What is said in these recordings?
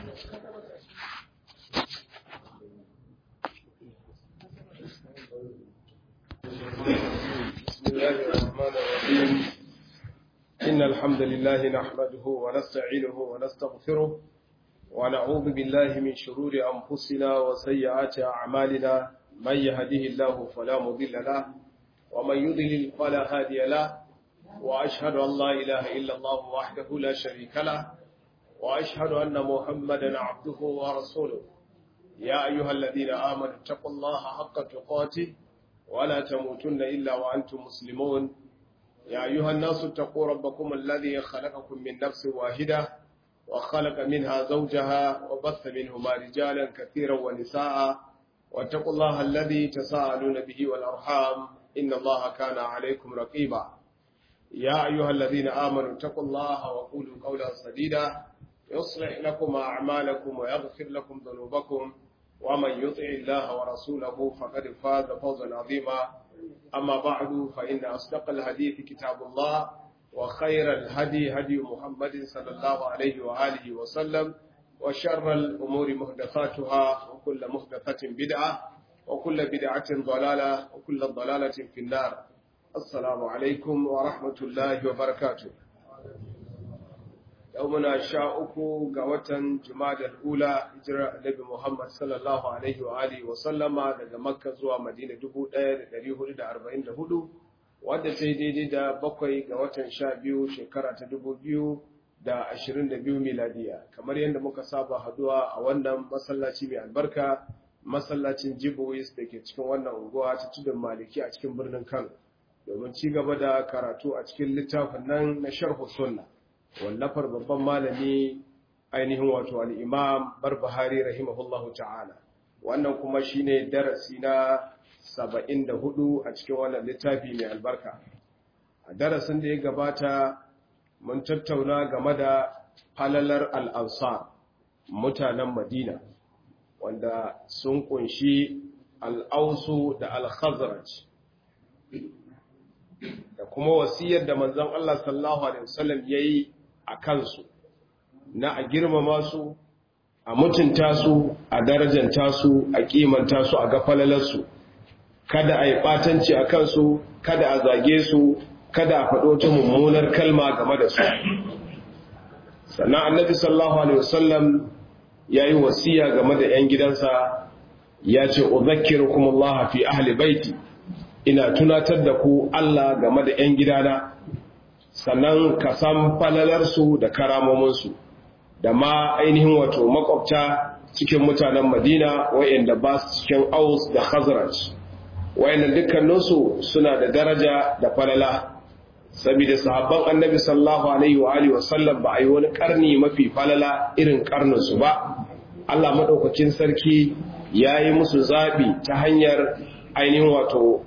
بسم الله الرحمن الرحيم إن الحمد لله نحمده ونستعينه ونستغفره ونعوذ بالله من شرور أنفسنا وسيئات أعمالنا من يهده الله فلا مضل له ومن يضلل فلا هادي له وأشهد أن لا إله إلا الله وحده لا شريك له وأشهد أن محمدا عبده ورسوله يا أيها الذين آمنوا اتقوا الله حق تقاته ولا تموتن إلا وأنتم مسلمون يا أيها الناس اتقوا ربكم الذي خلقكم من نفس واحدة وخلق منها زوجها وبث منهما رجالا كثيرا ونساء واتقوا الله الذي تساءلون به والأرحام إن الله كان عليكم رقيبا يا أيها الذين آمنوا اتقوا الله وقولوا قولا سديدا يصلح لكم أعمالكم ويغفر لكم ذنوبكم ومن يطع الله ورسوله فقد فاز فوزا عظيما أما بعد فإن أصدق الحديث كتاب الله وخير الهدي هدي محمد صلى الله عليه وآله وسلم وشر الأمور محدثاتها وكل محدثة بدعة وكل بدعة ضلالة وكل ضلالة في النار السلام عليكم ورحمة الله وبركاته yau muna sha uku ga watan Jumadal Ula hijirar Annabi Muhammad sallallahu alaihi wa alihi wa sallama daga Makka zuwa Madina 1444 wadda ta yi daidai da bakwai ga watan sha biyu shekara ta 2022 miladiya kamar yadda muka saba haduwa a wannan masallaci mai albarka masallacin Jibois da ke cikin wannan unguwa ta tudun Maliki a cikin birnin Kano domin ci gaba da karatu a cikin littafin nan na sharhu sunna wallafar babban malami ainihin wato al'imam barbahari rahimahullahu ta'ala wannan kuma shine darasi na saba'in da hudu a cikin wannan littafi mai albarka a darasin da ya gabata mun tattauna game da falalar al'ansar mutanen madina wanda sun kunshi al'ausu da al-khazraj da kuma wasiyar da manzon Allah sallallahu alaihi wasallam yayi a kansu na a girmama su a mutunta su a darajanta su a kimanta su a gafalalarsu kada a yi ɓatanci a kansu kada a zage su kada a faɗo ta mummunar kalma game da su sannan annabi sallallahu alaihi wasallam ya yi wasiya game da 'yan gidansa ya ce uzakkirukum Allah fi ahli baiti ina tunatar da ku Allah game da 'yan gidana sannan ka san falalarsu da karamominsu da ma ainihin wato makwabta cikin mutanen madina wa'inda ba su cikin aus da khazraj wa'inda dukkaninsu suna da daraja da falala saboda sahabban annabi sallallahu alaihi wa alihi wasallam ba a yi wani karni mafi falala irin karninsu ba Allah madaukakin sarki ya yi musu zaɓi ta hanyar ainihin wato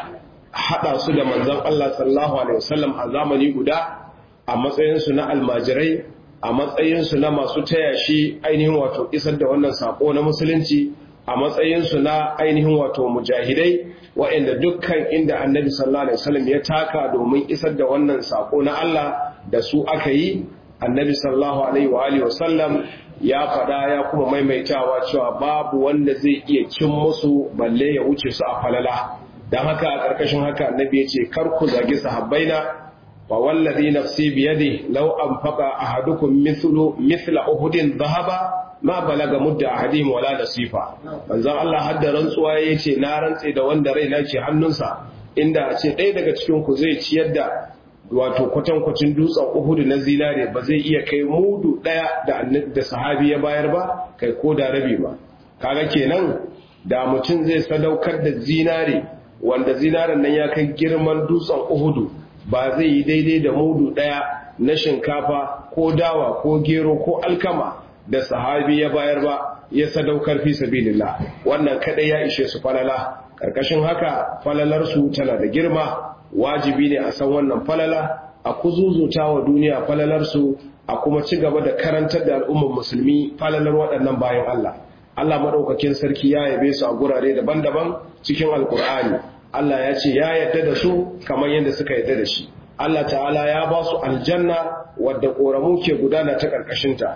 haɗa su da manzon Allah sallallahu Alaihi wasallam a zamani guda a matsayinsu na almajirai a matsayinsu na masu taya shi ainihin wato isar da wannan saƙo na musulunci a matsayinsu na ainihin wato mujahidai waɗanda dukkan inda annabi sallallahu Alaihi wasallam ya taka domin isar da wannan saƙo na Allah da su aka yi annabi sallallahu Alaihi wasallam ya faɗa ya kuma maimaitawa cewa babu wanda zai iya cin musu balle ya wuce su a falala don haka a ƙarƙashin haka annabi ya ce kar ku zagi sahabbaina wa wallazi nafsi biyadi law anfaqa ahadukum mithlu mithla uhudin dhahaba ma balaga mudda ahadihim wala nasifa manzon Allah hadda rantsuwa yace na rantse da wanda raina ke hannunsa inda a ce ɗaya daga cikin ku zai ciyar da wato kwatankwacin dutsen uhudu na zinare ba zai iya kai mudu ɗaya da da sahabi ya bayar ba kai ko da rabi ba kaga kenan da mutum zai sadaukar da zinare wanda zinaren nan ya kai girman dutsen uhudu ba zai yi daidai da mudu ɗaya na shinkafa ko dawa ko gero ko alkama da sahabi ya bayar ba ya sadaukar fi sabilillah wannan kadai ya ishe su falala karkashin haka falalarsu tana da girma wajibi ne a san wannan falala a kuzuzuta wa duniya falalarsu a kuma ci gaba da karantar da al'ummar musulmi falalar waɗannan bayan Allah Allah maɗaukakin sarki ya yabe su a gurare daban-daban cikin alkur'ani Allah ya ce ya yarda da su kamar yadda suka yarda da shi Allah ta'ala ya ba su aljanna wadda ƙoramu ke gudana ta ƙarƙashinta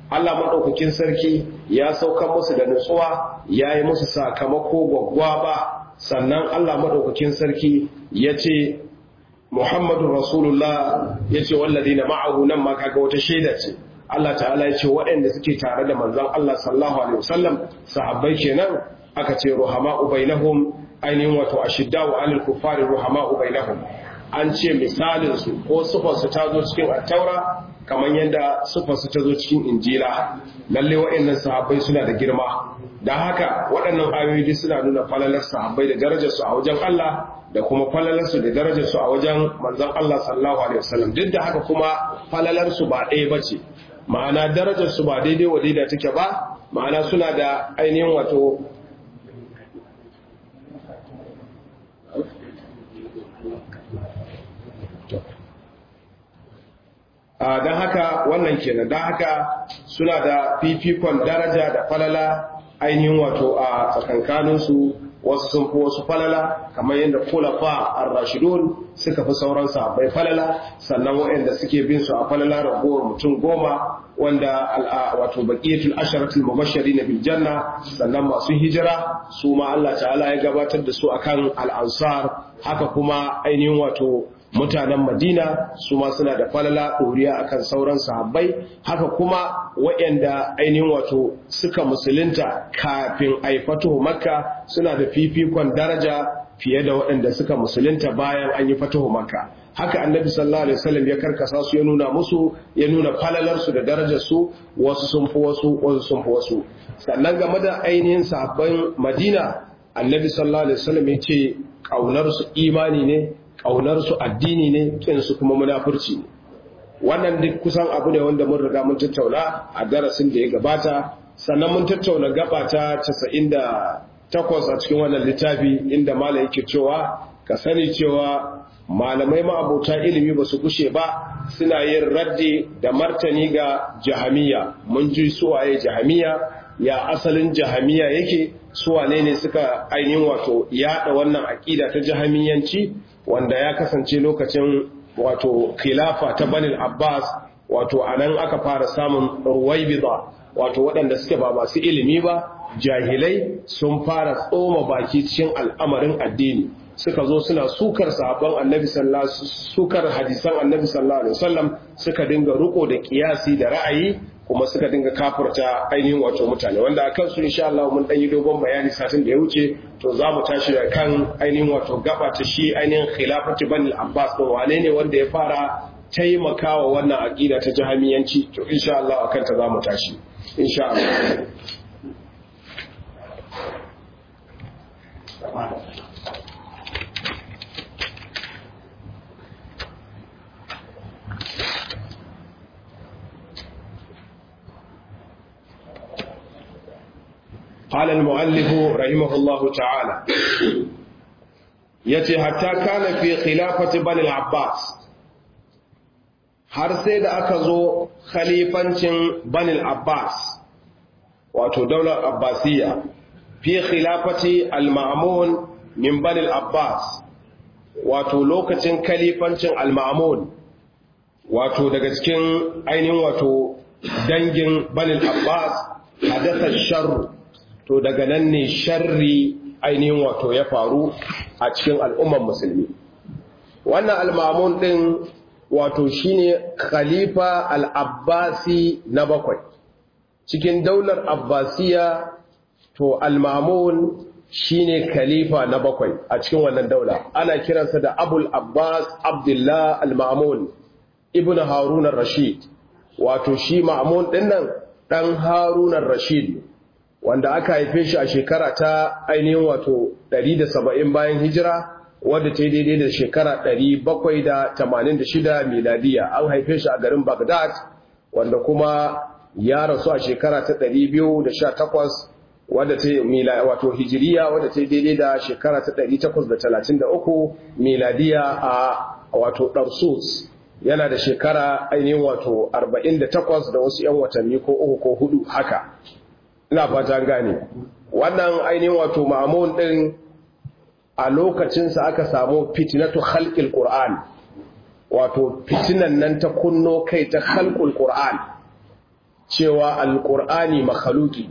Allah maɗaukakin sarki ya sauka musu da nutsuwa ya yi musu sakamako gwaggwaba sannan Allah maɗaukakin sarki ya ce Muhammadu Rasulullah ya ce wallazi na ma'ahu nan ma kaga wata shaida ce Allah ta'ala ya ce waɗanda suke tare da manzon Allah sallallahu alaihi wasallam sahabbai kenan aka ce ruhama'u bainahum ainihin wato ashidda'u 'alal kuffari ruhama'u bainahum an ce misalin su ko sufar su ta zo cikin at-taura kamar yadda sufar su ta zo cikin injila lalle waɗannan sahabbai suna da girma dan haka waɗannan ayoyi suna nuna falalar sahabbai da darajar su a wajen Allah da kuma falalar su da darajar su a wajen manzon Allah sallallahu alaihi wasallam duk da haka kuma falalar su ba ɗaya bace ma'ana darajar su ba daidai wa daidai take ba ma'ana suna da ainihin wato don haka wannan kenan don haka suna da fifikon daraja da falala ainihin wato a tsakankaninsu wasu sun fi wasu falala kamar yadda kulafa ar-rashidun suka fi sauran sahabbai falala sannan waɗanda suke bin su a falala ragowar mutum goma wanda wato baqiyatul asharatul mubashirin bil janna sannan masu hijira su ma Allah ta'ala ya gabatar da su akan al-ansar haka kuma ainihin wato mutanen Madina su ma suna da falala ɗoriya akan sauran sahabbai haka kuma waɗanda ainihin wato suka musulunta kafin aifatu makka suna da fifikon daraja fiye da waɗanda suka musulunta bayan an yi fatuhu makka haka annabi sallallahu alaihi wasallam ya karkasa su ya nuna musu ya nuna falalar su da darajar su wasu sun fi wasu wasu sun fi wasu sannan game da ainihin sahabban Madina annabi sallallahu alaihi wasallam ya ce kaunar su imani ne ƙaunarsu addini ne ƙinsu kuma munafurci ne wannan duk kusan abu ne wanda mun riga mun tattauna a darasin da ya gabata sannan mun tattauna gaba ta 98 a cikin wannan littafi inda malam yake cewa ka sani cewa malamai ma'abota ilimi ba su kushe ba suna yin raddi da martani ga jahamiya mun ji suwaye jahamiya ya asalin jahamiya yake suwane ne suka ainihin wato yada wannan aƙida ta jahamiyanci wanda ya kasance lokacin wato khilafa ta banil abbas wato anan aka fara samun ruwaibida wato waɗanda suke ba masu ilimi ba jahilai sun fara tsoma baki cikin al'amarin addini suka zo suna sukar sahabban annabi sallallahu sukar hadisan annabi sallallahu alaihi wasallam suka dinga riko da kiyasi da ra'ayi kuma suka dinga kafurta ainihin wato mutane wanda a kansu insha Allah mun dan yi dogon bayani satin da ya wuce to za mu tashi da kan ainihin wato gaba ta shi ainihin khilafati banil abbas din wane ne wanda ya fara taimakawa wannan aqida ta jahamiyanci to insha Allah akan ta za mu tashi insha Allah قال المؤلف رحمه الله تعالى yace hatta kana fi khilafati bani al-abbas har sai da aka zo khalifancin bani al-abbas wato daular abbasiyya fi khilafati al-ma'mun min bani al-abbas wato lokacin khalifancin al-ma'mun wato daga cikin ainihin wato dangin bani al-abbas hadatha sharru to daga nan ne sharri ainihin wato ya faru a cikin al'umman musulmi wannan almamun ɗin wato shine khalifa al'abbasi na bakwai cikin daular abbasiya to almamun shine khalifa na bakwai a cikin wannan daula ana kiransa da abul abbas abdullah al-ma'mun ibn harunan rashid wato shi ma'mun ɗin nan ɗan harunan rashid wanda aka haife shi a shekara ta ainihin wato 170 bayan hijira wadda ta yi daidai da shekara 786 miladiya an haife shi a garin Baghdad wanda kuma ya rasu a shekara ta 218 wadda ta yi wato hijiriya wadda ta yi daidai da shekara ta 833 miladiya a wato Darsus yana da shekara ainihin wato 48 da wasu 'yan watanni ko uku ko hudu haka ina fata gane wannan ainihin wato ma'amun din a lokacinsa aka samu fitinatu khalqil qur'an wato fitinan nan ta kunno kai ta khalqul qur'an cewa alƙur'ani makhaluki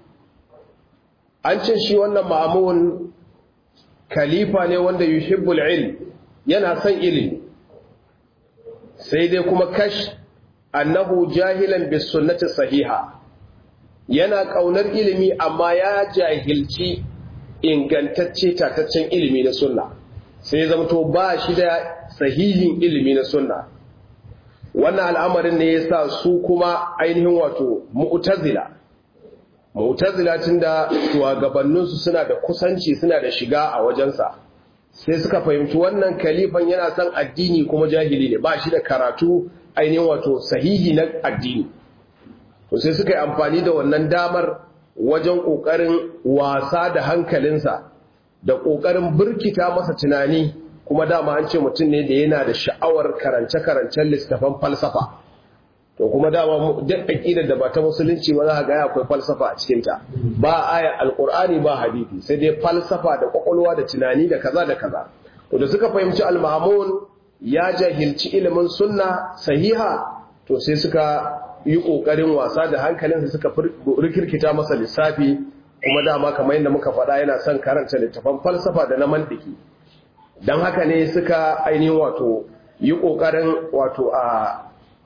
an ce shi wannan ma'amun khalifa ne wanda yuhibbul ilm yana son ilimi sai dai kuma kash annahu jahilan bis sunnati sahiha yana kaunar ilimi amma ya jahilci ingantacce tataccen ilimi na sunna sai zamto ba shi da sahihin ilimi na sunna wannan al'amarin ne yasa su kuma ainihin wato mu'tazila mu'tazila tunda shugabanninsu suna da kusanci suna da shiga a wajensa sai suka fahimci wannan kalifan yana son addini kuma jahili ne ba shi da karatu ainihin wato sahihi na addini to sai suka yi amfani da wannan damar wajen ƙoƙarin wasa da hankalinsa da ƙoƙarin birkita masa tunani kuma dama an ce mutum ne da yana da sha'awar karance-karancen littafan falsafa to kuma dama duk aƙidar da ba ta musulunci ba za ga akwai falsafa a cikinta ba aya alƙur'ani ba hadisi sai dai falsafa da ƙwaƙwalwa da tunani da kaza da kaza to da suka fahimci al-mamun ya jahilci ilimin sunna sahiha to sai suka yi ƙoƙarin wasa da hankalinsa suka rikirkita masa lissafi kuma dama kamar yadda muka faɗa yana son karanta littafan falsafa da na mantiki don haka ne suka ainihin wato yi ƙoƙarin wato a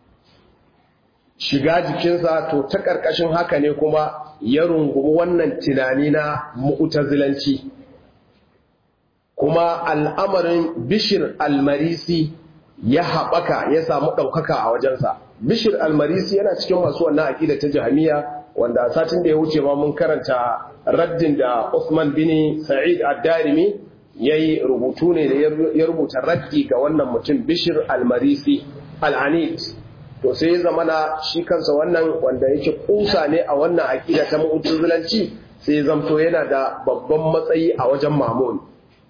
shiga jikinsa to ta ƙarƙashin haka ne kuma ya rungumi wannan tunani na mu'tazilanci kuma al'amarin bishir almarisi ya haɓaka ya samu ɗaukaka a wajensa bishir almarisi yana cikin masu wannan aƙida ta jahamiya wanda a satin da ya wuce ma mun karanta raddin da Usman bin Sa'id ad-Darimi yayi rubutu ne da ya rubuta raddi ga wannan mutum bishir almarisi al-anid to sai ya zamana shi kansa wannan wanda yake kusa ne a wannan aƙida ta mu'tazilanci sai ya zamto yana da babban matsayi a wajen mamun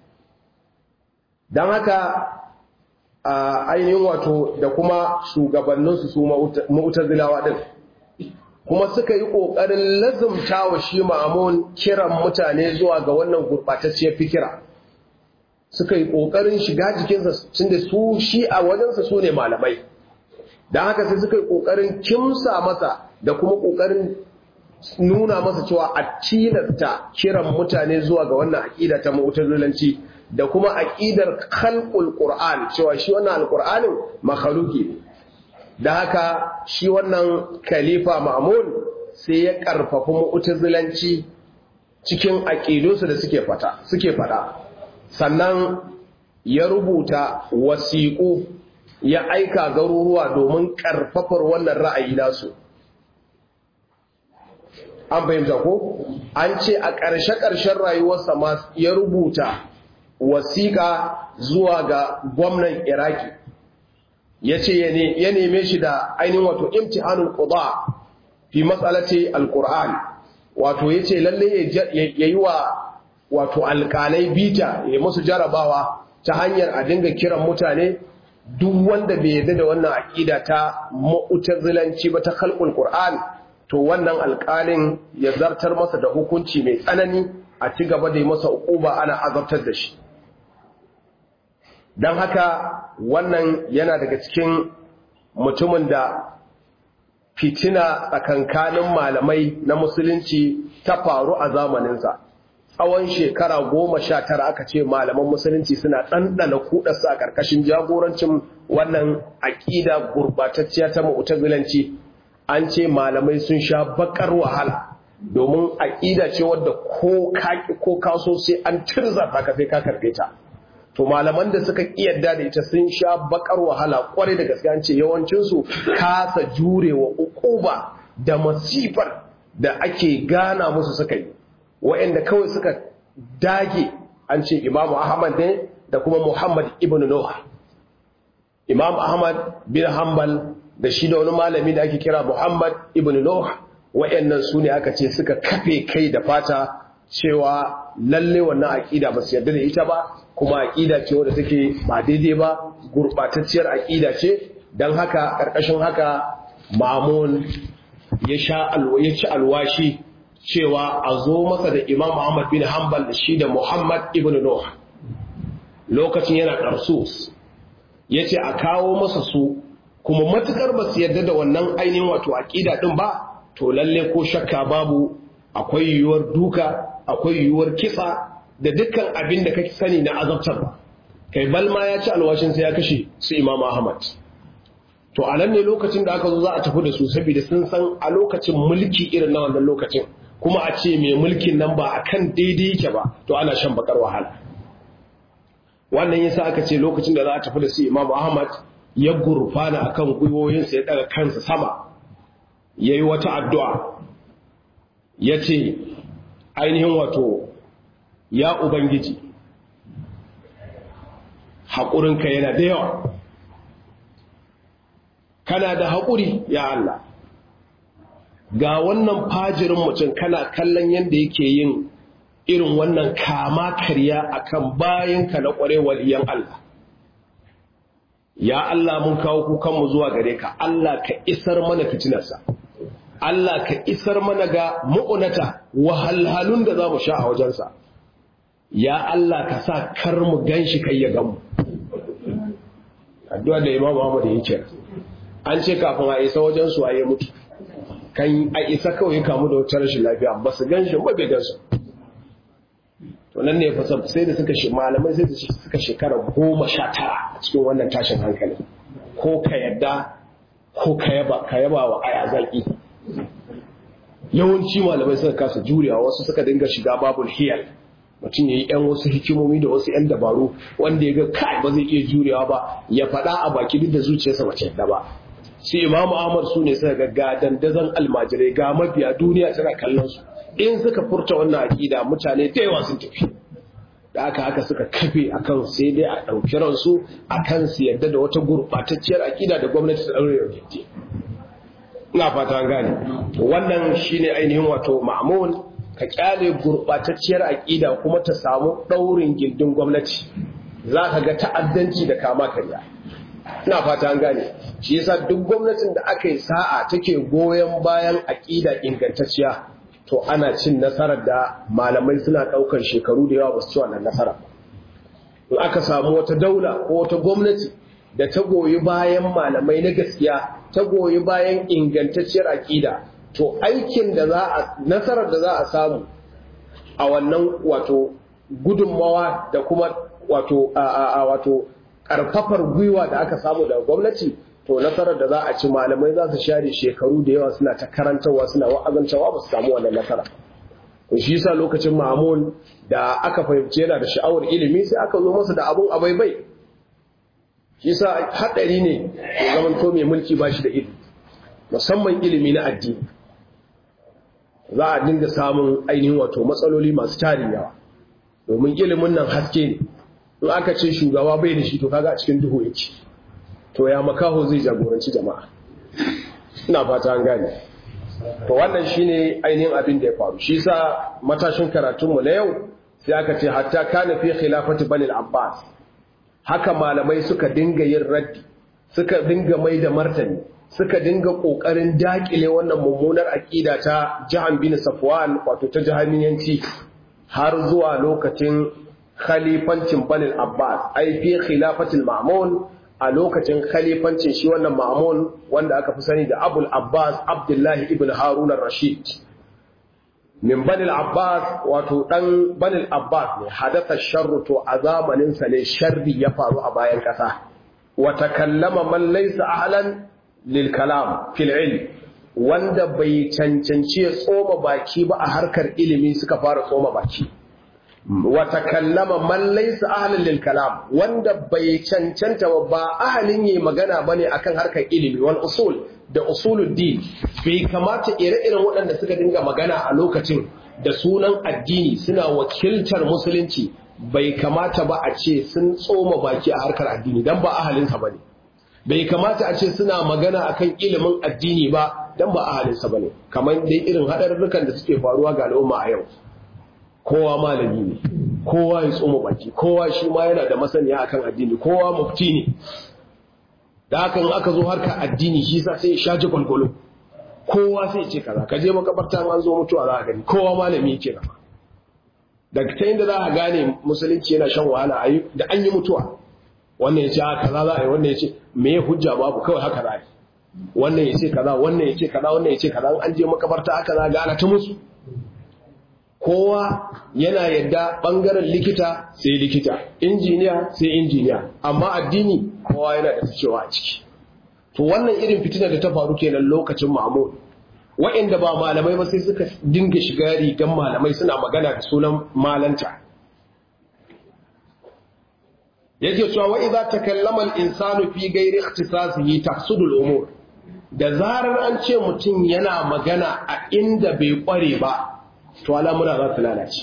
dan haka a ainihin wato da kuma shugabanninsu su mu'tazilawa din kuma suka yi ƙoƙarin lazumta wa shi ma'amun kiran mutane zuwa ga wannan gurɓatacciyar fikira suka yi ƙoƙarin shiga jikinsa tunda su shi a wajensa su ne malamai don haka sai suka yi ƙoƙarin kimsa masa da kuma ƙoƙarin nuna masa cewa a tilasta kiran mutane zuwa ga wannan aƙida ta mu'tazilanci da kuma aƙidar khalqul qur'an cewa shi wannan alqur'anin makhluki ne da haka shi wannan khalifa ma'mun sai ya karfafa mu'tazilanci cikin aqidunsu da suke fata suke fada sannan ya rubuta wasiƙu ya aika garuruwa domin karfafar wannan ra'ayi nasu an fahimta ko an ce a ƙarshe-ƙarshen rayuwarsa ma ya rubuta wasiƙa zuwa ga gwamnan iraki ya ce ya neme shi da ainihin wato imtihanul quda fi matsalati alquran wato ya ce lalle ya yi wa wato alƙalai bita ya musu jarabawa ta hanyar a dinga kiran mutane duk wanda bai yarda da wannan aƙida ta mu'tazilanci ba ta khalqul qur'an to wannan alƙalin ya zartar masa da hukunci mai tsanani a ci gaba da yi masa uquba ana azabtar da shi don haka wannan yana daga cikin mutumin da fitina tsakankanin malamai na musulunci ta faru a zamaninsa tsawon shekara goma sha tara aka ce malaman musulunci suna ɗanɗana kuɗarsa a ƙarƙashin jagorancin wannan aƙida gurɓatacciya ta mu'tazilanci an ce malamai sun sha baƙar wahala domin aƙida ce wadda ko kaso sai an tirza ta ka sai ka karɓe ta to malaman da suka yadda da ita sun sha bakar wahala kwarai da gaske an ce yawancinsu kasa jurewa ukuba da masifar da ake gana musu suka yi wa'anda kawai suka dage an ce imamu ahmad ne da kuma muhammad ibn nuh imam ahmad bin hanbal da shi da wani malami da ake kira muhammad ibn nuh wa'annan su ne aka ce suka kafe kai da fata cewa lalle wannan aƙida ba su yarda da ita ba kuma aƙida ce wadda take ba daidai ba gurɓatacciyar aƙida ce don haka ƙarƙashin haka mamun ya ci alwashi cewa a zo masa da imam Muhammad bin Hanbal da shi da Muhammad ibn Nuh lokacin yana ƙarsus ya ce a kawo masa su kuma matukar ba su yarda da wannan ainihin wato aƙida ɗin ba to lalle ko shakka babu akwai yiwuwar duka akwai yiwuwar kisa da dukkan abin da kake sani na azabtarwa kai balma ya ci alwashin sai ya kashe su imam ahmad to a nan ne lokacin da aka zo za a tafi da su saboda sun san a lokacin mulki irin na wannan lokacin kuma a ce mai mulkin nan ba a kan daidai yake ba to ana shan bakar wahala wannan yasa aka ce lokacin da za a tafi da su imam ahmad ya gurfana akan gwiwoyinsa ya daga kansa sama ya yi wata addu'a ya ce ainihin wato ya ubangiji haƙurinka yana da yawa kana da haƙuri ya Allah ga wannan fajirin mutum kana kallon yadda yake yin irin wannan kama karya akan bayanka na ƙwarewar iyan Allah ya Allah mun kawo kukanmu zuwa gare ka Allah ka isar mana fitinarsa Allah ka isar mana ga mu'unata wahalhalun da za mu sha a wajensa ya Allah ka sa kar mu gan shi kai ya gamu addu'a da Imam Muhammad yake an ce kafin a isa wajen su ayi mutu kan a isa kawai kamu da wata rashin lafiya ba su gan shi ba bai gan su to nan ne fa sai da suka shi malamai sai da suka shekara goma sha tara a cikin wannan tashin hankali ko ka yadda ko ka yaba ka yaba wa aya zaki yawanci malamai suka kasa jurewa wasu suka dinga shiga babul hiyal mutum ya yi ‘yan wasu hikimomi da wasu ‘yan dabaru wanda ya ga kai ba zai iya jurewa ba ya faɗa a baki duk da zuciyarsa mace yadda ba su imamu ahmad su ne suka ga dandazon almajirai ga mafiya duniya tana kallon su in suka furta wannan aƙida mutane da yawa sun tafi da aka haka suka kafe akan sai dai a ɗauki ransu akan su yadda da wata gurɓatacciyar aƙida da gwamnati ta ɗaure yau ina fata gane wannan shine ainihin wato ma'amun ka kyale gurɓatacciyar aƙida kuma ta samu ɗaurin gindin gwamnati za ka ga ta'addanci da kama karya ina fata an gane shi yasa duk gwamnatin da aka yi sa'a take goyon bayan aƙida ingantacciya to ana cin nasarar da malamai suna ɗaukar shekaru da yawa ba su ci wannan nasara in aka samu wata daula ko wata gwamnati da ta goyi bayan malamai na gaskiya ta goyi bayan ingantacciyar aƙida to aikin da za a nasarar da za a samu a wannan wato gudunmawa da kuma wato a wato karfafar gwiwa da aka samu daga gwamnati to nasarar da za a ci malamai za su share shekaru da yawa suna ta karantarwa suna wa'azantawa ba su samu wannan nasara to shi yasa lokacin Ma'mun da aka fahimci yana da sha'awar ilimi sai aka zo masa da abun abaibai shi yasa hadari ne ya zaman to mai mulki ba shi da ilimi musamman ilimi na addini za a dinga samun ainihin wato matsaloli masu tarin yawa domin ilimin nan haske ne in aka ce shugaba bai da shi to kaga a cikin duhu yake to ya makaho zai jagoranci jama'a ina fata an gane to wannan shine ainihin abin da ya faru shi yasa matashin karatunmu na yau sai aka ce hatta kana fi khilafati bani al-abbas haka malamai suka dinga yin raddi suka dinga mai da martani suka dinga kokarin dakile wannan mummunar akida ta Jahan bin Safwan wato ta jahamiyanci har zuwa lokacin khalifancin Bani Abbas ai fi khilafatil Ma'mun a lokacin khalifancin shi wannan Ma'mun wanda aka fi sani da Abul Abbas Abdullahi ibn Harun ar-Rashid min Bani Abbas wato dan Bani Abbas ne hadatha sharru to a zamanin sa ne sharri ya faru a bayan kasa wa takallama man laysa ahlan lil kalam fil ilm wanda bai cancanci ya tsoma baki ba a harkar ilimi suka fara tsoma baki wa takallama man laysa ahlan lil kalam wanda bai cancanta ba ahalin yi magana bane akan harkar ilimi wal usul da usuluddin bai kamata ire-iren waɗanda suka dinga magana a lokacin da sunan addini suna wakiltar musulunci bai kamata ba a ce sun tsoma baki a harkar addini dan ba ahalinsa bane bai kamata a ce suna magana akan ilimin addini ba dan ba ahalinsa bane kamar dai irin hadarurrukan da suke faruwa ga al'umma a yau kowa malami ne kowa ya tsoma baki kowa shi ma yana da masaniya akan addini kowa mufti ne da hakan aka zo harkar addini shi sa sai ya shaji kwalkwalo kowa sai ce kaza ka je makabarta an zo mutuwa za a gani kowa malami yake gaba daga ta inda za a gane musulunci yana shan wahala da an yi mutuwa wannan ya ce a kaza za a yi wannan ya ce me ya hujja babu kawai haka za a yi wannan ya ce kaza wannan ya ce kaza wannan ya ce kaza an je makabarta aka za ga ana ta musu kowa yana yadda bangaren likita sai likita injiniya sai injiniya amma addini kowa yana da cewa a ciki to wannan irin fitina da ta faru kenan lokacin Mahmud wa'inda ba malamai ba sai suka dinga shiga rigan malamai suna magana da sunan malanta yake cewa wa idza takallama al-insanu fi ghairi ikhtisasihi tafsudu al-umur da zarar an ce mutum yana magana a inda bai kware ba to al'amura za su lalace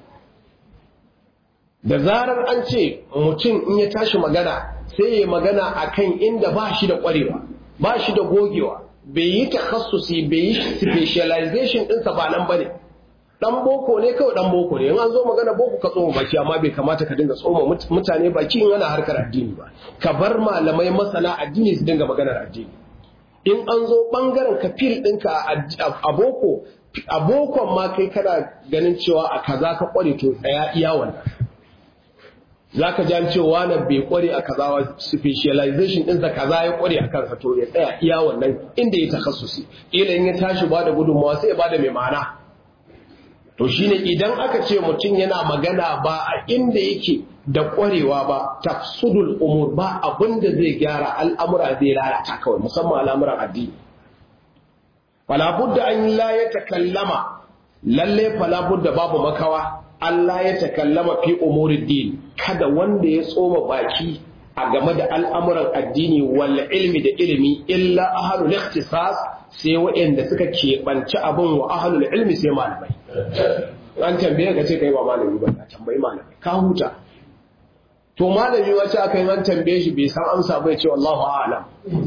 da zarar an ce mutum in ya tashi magana sai ya magana akan inda ba shi da kwarewa ba shi da gogewa bai yi takhassusi bai yi specialization ɗinsa ba nan bane dan boko ne kawai dan boko ne in an zo magana boko ka tsoma baki amma bai kamata ka dinga tsoma mutane baki in ana harkar addini ba ka bar malamai masana addini su dinga maganar addini in an zo bangaren ka fil ɗinka a boko a bokon ma kai kana ganin cewa a kaza ka kware to tsaya iya wannan za ka jan cewa na bai kware a kaza wa specialization ɗinsa kaza ya kware a kansa to ya tsaya iya wannan inda ya takhassusi ila in ya tashi ba da gudunmawa sai ya ba da mai ma'ana to shine idan aka ce mutum yana magana ba a inda yake da kwarewa ba tafsudul umur ba abin da zai gyara al'amura zai lalata kawai musamman al'amuran addini falabudda an la ya takallama lalle falabudda babu makawa Allah ya takallama fi umurid din kada wanda ya tsoma baki a game da al'amuran addini wal ilmi da ilimi illa ahlul ikhtisas sai waɗanda suka keɓanci abin wa ahlul ilmi sai malamai an tambaye ka ce kai ba malami ba ka tambayi malami ka huta to malami wace aka yi an tambaye shi bai san amsa bai ce wallahu a'lam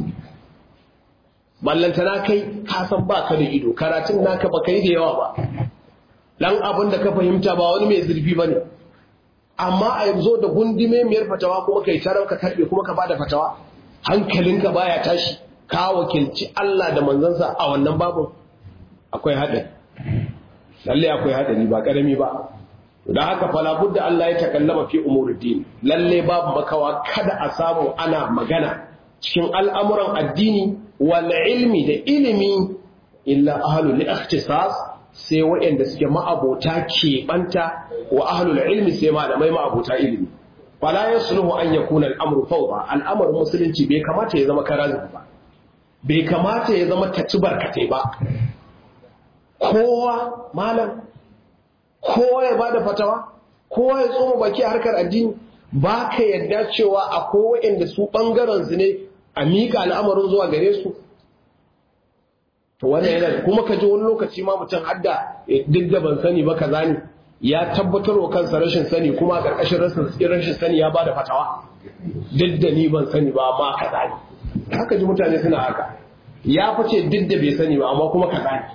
ballantana kai ka san ba ka da ido karatun naka ba kai da yawa ba dan abin da ka fahimta ba wani mai zurfi ba ne amma a yanzu da gundume miyar fatawa kuma kai tarar ka karbe kuma ka bada fatawa hankalinka baya tashi ka wakilci Allah da manzansa a wannan babu akwai haɗari lalle akwai haɗari ba ƙarami ba da haka fala budda Allah ya takallama fi umuruddin lalle babu makawa kada a samu ana magana cikin al'amuran addini wal ilmi da ilimi illa ahlul ikhtisas sai waɗanda suke ma'abota keɓanta wa ahlul ilmi sai malamai ma'abota ilimi fala yasluhu an yakuna al'amru fawda al'amarin musulunci bai kamata ya zama karazu ba bai kamata ya zama taci barkatai ba kowa malam kowa ya bada fatawa kowa ya tsoma baki a harkar addini ba ka yadda cewa akwai waɗanda su ɓangaren su ne a miƙa al'amarin zuwa gare su to wannan yana kuma ka ji wani lokaci ma mutum hadda duk da ban sani ba kaza ne ya tabbatar wa kansa rashin sani kuma a ƙarƙashin rashin sani ya bada fatawa duk da ni ban sani ba amma kaza ne haka ji mutane suna haka ya fice duk da bai sani ba amma kuma kaza ne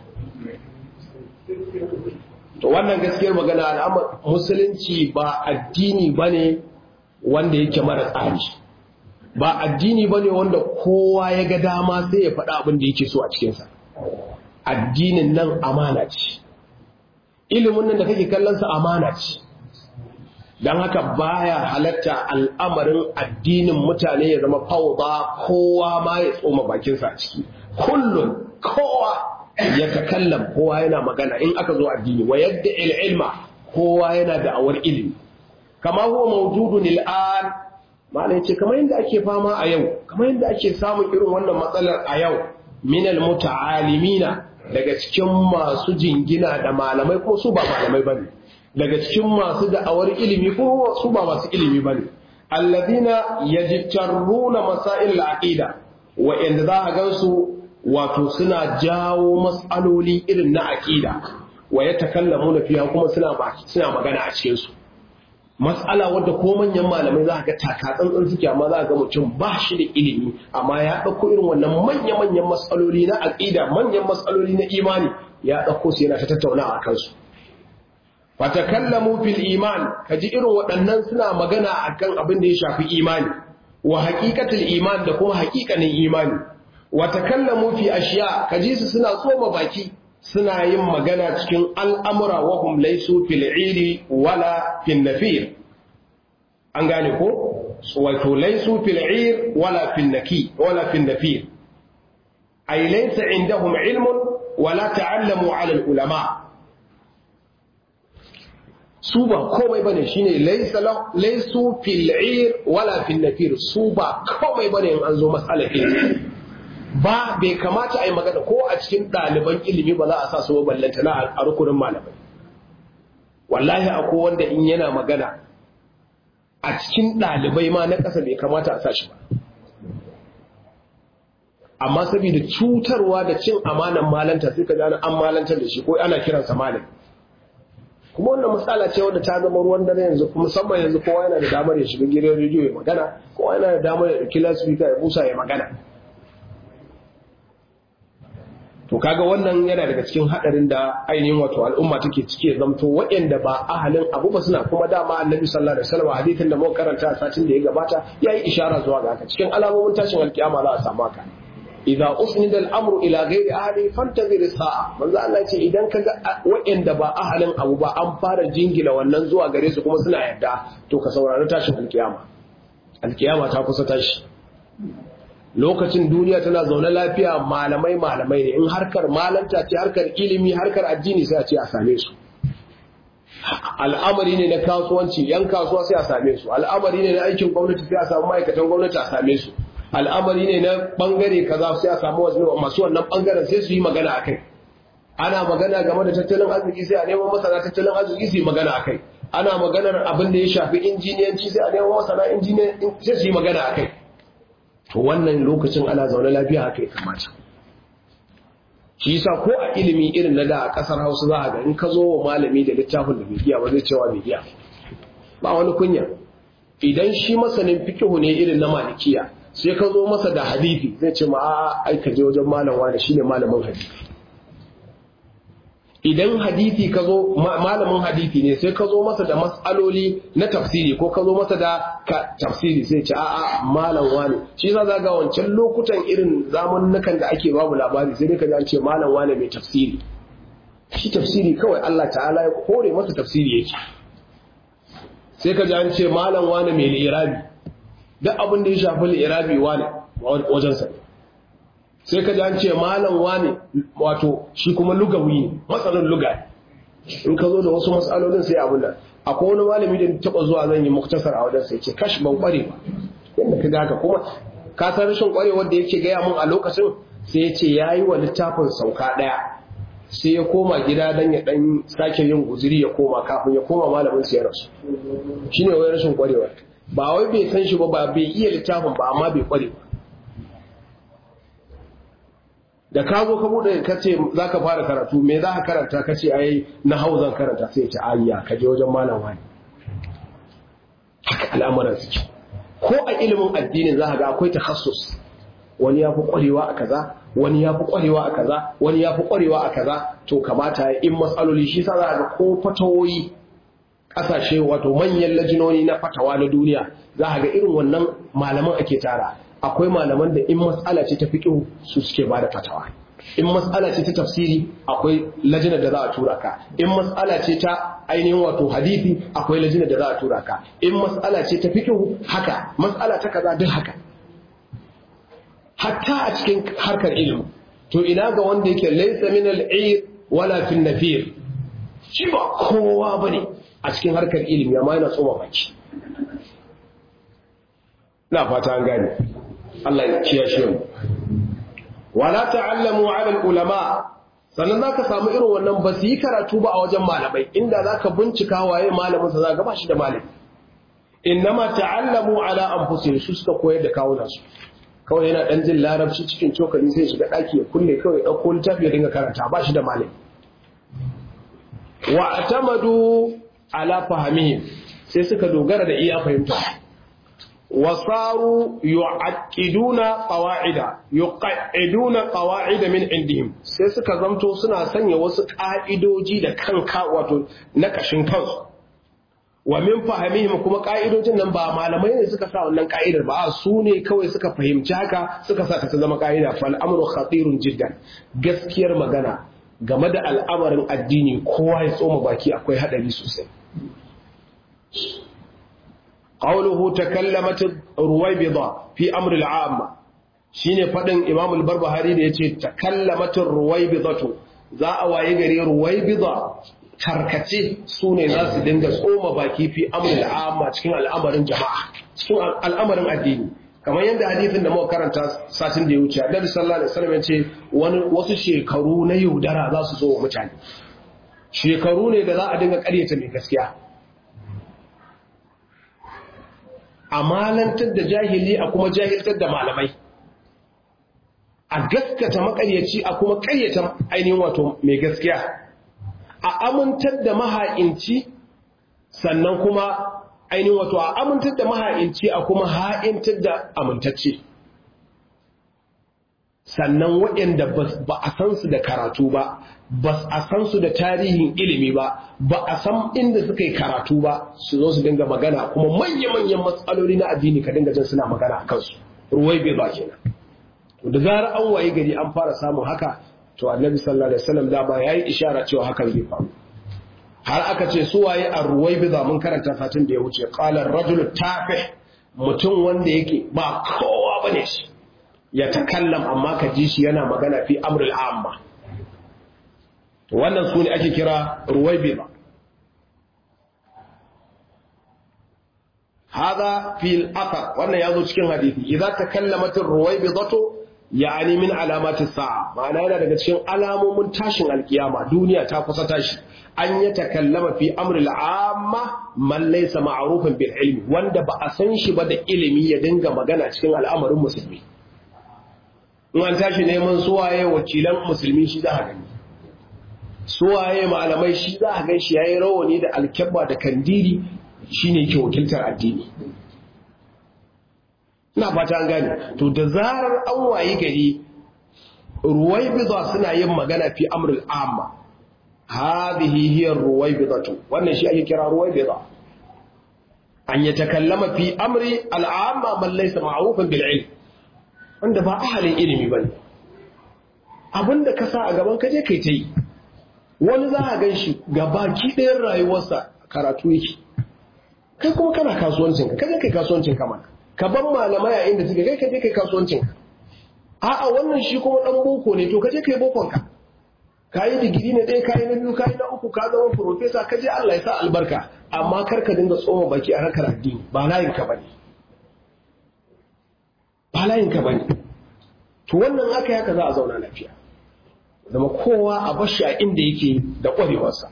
to wannan gaskiyar magana al'amar musulunci ba addini bane wanda yake mara tsari ba addini bane wanda kowa ya ga dama sai ya faɗa abin da yake so a cikinsa addinin nan amana ce ilimin nan da kake kallonsa amana ce don haka baya halatta al'amarin addinin mutane ya zama fauda kowa ma ya tsoma bakinsa a ciki kullum kowa ya takallam kowa yana magana in aka zo addini wa yadda ilma kowa yana da awar ilimi kama huwa mawjudun al'an malai ce kamar yadda ake fama a yau kamar yadda ake samun irin wannan matsalar a yau minal muta'alimina daga cikin masu jingina da malamai ko su ba malamai bane daga cikin masu da'awar ilimi ko su ba masu ilimi bane alladina yajtarruna masail al-aqida wa inda za a gansu wato suna jawo mas'aloli irin na aqida wa yatakallamuna fiha kuma suna suna magana a cikin su matsala wadda ko manyan malamai za ga takatsantsan suke amma za ga mutum ba shi da ilimi amma ya ɗauko irin wannan manya-manyan matsaloli na aƙida manyan matsaloli na imani ya ɗauko su yana ta tattaunawa a kansu fatakallamu fil iman kaji irin waɗannan suna magana akan abin da ya shafi imani wa haqiqatul iman da kuma haƙiƙanin imani wa takallamu fi ashiya kaji su suna tsoma baki suna yin magana cikin al'amura wahum laisu fil iri wala fil nafir an gane ko wato laisu fil ir wala fil naki wala fil nafir ay laysa indahum ilmun wala ta'allamu ala al ulama su ba komai bane shine laysa laysu fil ir wala fil nafir su ba komai bane in an zo mas'alar ilimi ba bai kamata a yi magana ko a cikin ɗaliban ilimi ba za a sa su ballanta na a rukunin malamai wallahi akwai wanda in yana magana a cikin ɗalibai ma na ƙasa bai kamata a sa shi ba amma saboda cutarwa da cin amanan malanta sai ka ji an malantar da shi ko ana kiransa malam kuma wannan matsala ce wanda ta zama ruwan dare yanzu kuma musamman yanzu kowa yana da damar ya shiga gidan rediyo ya magana kowa yana da damar ya ɗauki lasfika ya busa ya magana to kaga wannan yana daga cikin hadarin da ainihin wato al'umma take cike zamto waɗanda ba ahalin abu ba suna kuma dama annabi sallallahu alaihi wasallam hadithin da muka karanta a satin da ya gabata yayi ishara zuwa ga haka cikin alamomin tashin alkiyama za a samu haka idza usnida al-amru ila ghairi ahli fantazir as-sa'a manzo Allah ce idan kaga waɗanda ba ahalin abu ba an fara jingila wannan zuwa gare su kuma suna yarda to ka saurari tashin alkiyama alkiyama ta kusa tashi lokacin duniya tana zaune lafiya malamai malamai ne in harkar malanta ce harkar ilimi harkar addini sai a ce a same su al'amari ne na kasuwanci yan kasuwa sai a same su al'amari ne na aikin gwamnati sai a samu ma'aikatan gwamnati a same su al'amari ne na bangare kaza sai a samu masu wannan bangaren sai su yi magana a kai ana magana game da tattalin arziki sai a neman masana tattalin arziki su yi magana a kai ana maganar abin da ya shafi injiniyanci sai a neman masana injiniyanci sai su yi magana a kai to wannan lokacin ana zaune lafiya haka ya kamata shi yasa ko a ilimi irin na da a kasar Hausa za a ga in ka zo wa malami da littafin da bai iya ba zai cewa bai iya ba wani kunya idan shi masanin fikihu ne irin na malikiya sai ka zo masa da hadisi zai ce ma a ai ka je wajen malam wani shine malamin hadisi idan hadisi ka zo malamin hadisi ne sai ka zo masa da matsaloli na tafsiri ko ka zo masa da tafsiri sai ce a'a malam wani shi za ga wancan lokutan irin zamannukan da ake babu labari sai dai ka ji ce malam wani mai tafsiri shi tafsiri kawai Allah ta'ala ya kore masa tafsiri yake sai ka ji an ce malam wani mai li'irabi duk abin da ya shafi li'irabi wani wajensa ne sai ka ji an ce malam wane wato shi kuma lugawi ne matsalin luga in ka zo da wasu matsalolin sai abin nan akwai wani malami da taba zuwa zan yi muktasar a wajen sai ce kash ban kware ba yadda ka haka kuma ka san rashin kwarewar da yake gaya mun a lokacin sai ya ce ya yi wa littafin sauka ɗaya sai ya koma gida dan ya dan sake yin guziri ya koma kafin ya koma malamin sa ya rasu shine wai rashin kwarewar ba wai bai san shi ba ba bai iya littafin ba amma bai kware ba da ka zo ka bude ka ce za ka fara karatu me za ka karanta ka ce ai na hau zan karanta sai ya ce ayya ka je wajen malam wani haka al'amuran suke ko a ilimin addinin za ka ga akwai takhassus wani ya fi kwarewa a kaza wani ya fi kwarewa a kaza wani ya fi kwarewa a kaza to kamata ya in matsaloli shi sa za ga ko fatawoyi kasashe wato manyan lajinoni na fatawa na duniya za ga irin wannan malaman ake tara akwai malaman da in matsala ce ta fiƙihu su suke ba da fatawa in matsala ce ta tafsiri akwai lajinar da za a tura ka in matsala ce ta ainihin wato hadisi akwai lajinar da za a tura ka in matsala ce ta fiƙihu haka matsala ta kaza duk haka hatta a cikin harkar ilimi to ina ga wanda yake laysa min al-ayr wala fi nafir shi ba kowa bane a cikin harkar ilimi amma yana tsoma baki na fata an gane Allah ya kiyashe mu wala ta'allamu 'ala al-ulama sannan zaka samu irin wannan ba su yi karatu ba a wajen malamai inda zaka bincika waye malamin sa zaka ba shi da malami innama ta'allamu 'ala anfusihim su suka koyar da kawunan su kawai yana dan jin larabci cikin cokali sai shiga daki ya kulle kawai dauko littafi ya dinga karanta ba shi da malami wa atamadu ala fahimihim sai suka dogara da iya fahimta wasaru yu'aqqiduna qawa'ida yuqa'iduna qawa'ida min indihim sai suka zamto suna sanya wasu ka'idoji da kanka wato na kashin kansu wa min fahimihim kuma ka'idojin nan ba malamai ne suka sa wannan ka'idar ba su ne kawai suka fahimci haka suka sa ta zama ka'ida fal amru khatirun jiddan gaskiyar magana game da al'amarin addini kowa ya tsoma baki akwai hadari sosai qawluhu takallamat ruwaybida fi amr al-amma shine fadin imam al-barbahari da yace takallamat ruwaybidatu za a waye gari ruwaybida tarkace su ne za su dinga tsoma baki fi amr al-amma cikin al'amarin jama'a cikin al'amarin addini kamar yadda hadithin da muka karanta satin da ya wuce annabi sallallahu alaihi wasallam ya ce wani wasu shekaru na yaudara za su zo wa mutane shekaru ne da za a dinga ƙaryata mai gaskiya a malantar da jahili a kuma jahiltar da malamai a gaskata makaryaci a kuma ƙaryata ainihin wato mai gaskiya a amintar da maha'inci sannan kuma ainihin wato a amintar da maha'inci a kuma ha'intar da amintacce sannan waɗanda ba a san su da karatu ba ba a san su da tarihin ilimi ba ba a san inda suka yi karatu ba su zo su dinga magana kuma manya-manyan matsaloli na addini ka dinga jin suna magana a kansu ruwai bai ba kenan to da zarar an waye gari an fara samun haka to annabi sallallahu alaihi wasallam da ba yayi ishara cewa hakan zai faru har aka ce su waye a ruwai bai mun karanta satin da ya wuce qala ar-rajulu tafih mutum wanda yake ba kowa bane shi ya takallam amma ka ji shi yana magana fi amrul amma wannan su ne ake kira ruwaibida hada fil athar wannan yazo cikin hadisi idza takallamat ruwaibidatu yani min alamati sa'a ma'ana yana daga cikin alamomin tashin alkiyama duniya ta kusa tashi an ya takallama fi amril amma man laysa ma'rufan bil ilmi wanda ba a san shi ba da ilimi ya dinga magana cikin al'amarin musulmi in an tashi neman suwaye wakilan musulmi shi za a gani suwaye malamai shi za a gan shi ya yi rawani da alkyabba da kandiri shi ne ke wakiltar addini ina fata an gane to da zarar an wayi gari ruwai biza suna yin magana fi amrul amma hadhihi hiya ruwai bizatu wannan shi ake kira ruwai biza an yatakallama fi amri al'amma man laysa ma'rufan bil ilm wanda ba ahalin ilimi bane abinda ka sa a gaban ka je kai ta yi wani za a gan shi ga baki ɗayan rayuwarsa karatu yake kai kuma kana kasuwancinka ka je kai kasuwancinka mana ka ban malamai a inda suke kai ka je kai kasuwancinka a'a wannan shi kuma ɗan boko ne to ka je kai bokonka ka yi digiri na ɗaya ka yi na biyu ka yi na uku ka zama profesa ka je Allah ya sa albarka amma kar ka dinga tsoma baki a harkar addini ba layin ka bane ba layin ka bane to wannan aka yaka za a zauna lafiya zama kowa a bashi a inda yake da ƙwarewarsa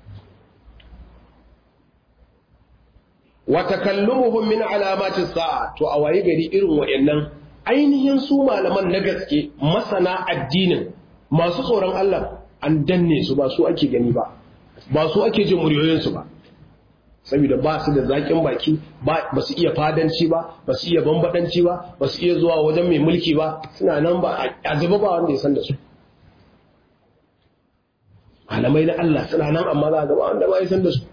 wata kallumuhum min alamatin sa'a to a waye gari irin wayannan ainihin su malaman na gaske masana addinin masu tsoron Allah an danne su ba su ake gani ba ba su ake jin muryoyinsu ba saboda ba su da zaƙin baki ba su iya fadanci ba ba su iya bambadanci ba ba su iya zuwa wajen mai mulki ba suna nan ba a zuba ba wanda ya san da su malamai na Allah suna nan amma za a gaba wanda ba ya san da su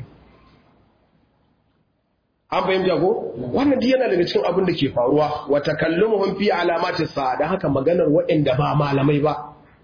an fahimta ko wannan duk yana daga cikin abin da ke faruwa wa takallumuhum fi alamati sa dan haka maganar waɗanda ba malamai ba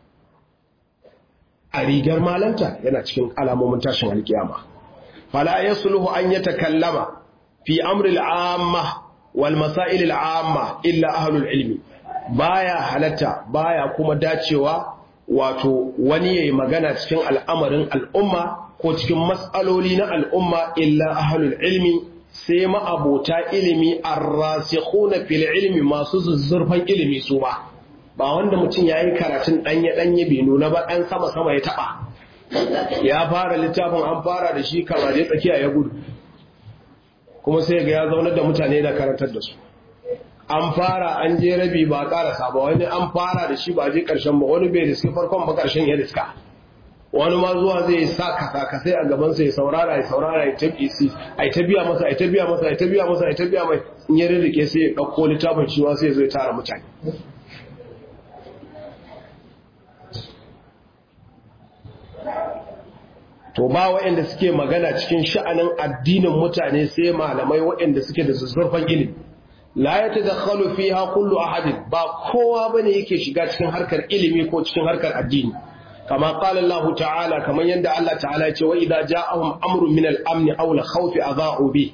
a rigar malanta yana cikin alamomin tashin alkiyama fala yasluhu an yatakallama fi amri al-amma wal masail al-amma illa ahlul ilmi baya halatta baya kuma dacewa wato wani yayi magana cikin al'amarin al'umma ko cikin mas'aloli na al'umma illa ahlul ilmi sai ma'abota ilimi arrasikhuna fil ilmi masu zuzzurfan ilimi su ba ba wanda mutum yayi karatun danye danye bai nuna ba dan sama sama ya taba ya fara littafin an fara da shi kamar dai tsakiya ya gudu kuma sai ga ya zaunar da mutane da karantar da su an fara an je rabi ba karasa ba wani an fara da shi ba je karshen ba wani bai riski farkon ba karshen ya riska wani ma zuwa zai sa kasa sai a gaban sa ya saurara ya saurara ya tabi si ai ta biya masa ai ta biya masa ai ta biya masa ai ta biya mai in ya rike sai ya dauko littafin shi sai ya zo ya tara mutane to ba waɗanda suke magana cikin sha'anin addinin mutane sai malamai waɗanda suke da zuzzurfan ilimi la ya tadakhalu fiha kullu ahadin ba kowa bane yake shiga cikin harkar ilimi ko cikin harkar addini kama qala Allah ta'ala kaman yanda Allah ta'ala ce wa idza ja'ahum amrun min al-amn aw al-khawf adha'u bi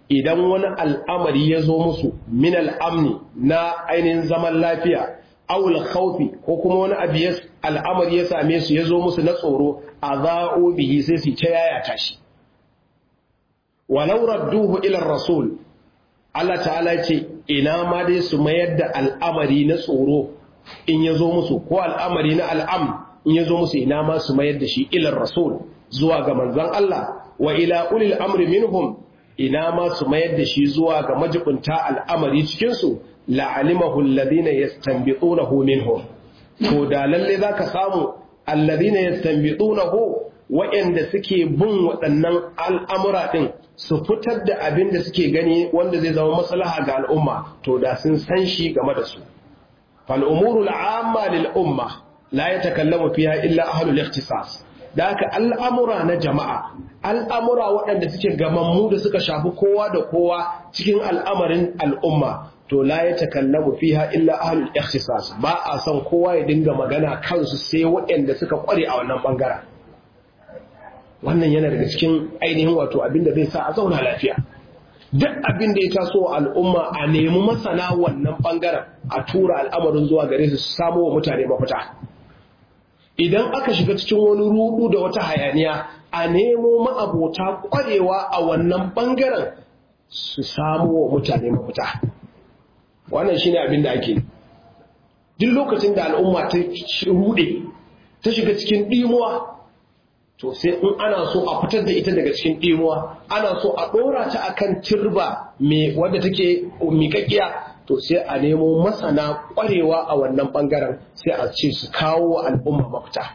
idan wani al'amari ya zo musu min al'amni na ainihin zaman lafiya awul khawfi ko kuma wani abu al'amari ya same su ya zo musu na tsoro a za'o bihi sai su ta yayata shi walau radduhu ila rasul Allah ta'ala ce ina ma dai su mayar da al'amari na tsoro in ya zo musu ko al'amari na al'am in ya zo musu ina ma su mayar da shi ilar rasul zuwa ga manzan Allah wa ila ulil amri minhum ina ma su mayar da shi zuwa ga majibunta al'amari cikinsu la'alimahu alladhina yastanbitunahu minhum to da lalle zaka samu alladhina yastanbitunahu waɗanda suke bin waɗannan al'amura ɗin su fitar da abin da suke gani wanda zai zama maslaha ga al'umma to da sun san shi game da su fal'umuru al'amma lil'umma la ya takallamu fiya illa ahlul ikhtisas da haka al'amura na jama'a al'amura waɗanda suke gamammu da suka shafi kowa da kowa cikin al'amarin al'umma to la ya takallamu fiha illa ahlul ikhtisas ba a son kowa ya dinga magana kansu sai waɗanda suka kware a wannan bangaren wannan yana daga cikin ainihin wato abin da zai sa a zauna lafiya duk abin da ya taso al'umma a nemi masana wannan bangaren a tura al'amarin zuwa gare su su samo wa mutane mafita idan aka shiga cikin wani rudu da wata hayaniya a nemo ma'abota kwarewa a wannan bangaren su samo wa mutane mafita wannan shine abin da ake duk lokacin da al'umma ta rude ta shiga cikin dimuwa to sai in ana so a fitar da ita daga cikin ɗimuwa ana so a ɗora ta akan turba mai wadda take miƙaƙiya to sai a nemo masana ƙwarewa a wannan ɓangaren sai a ce su kawo wa al'umma mafita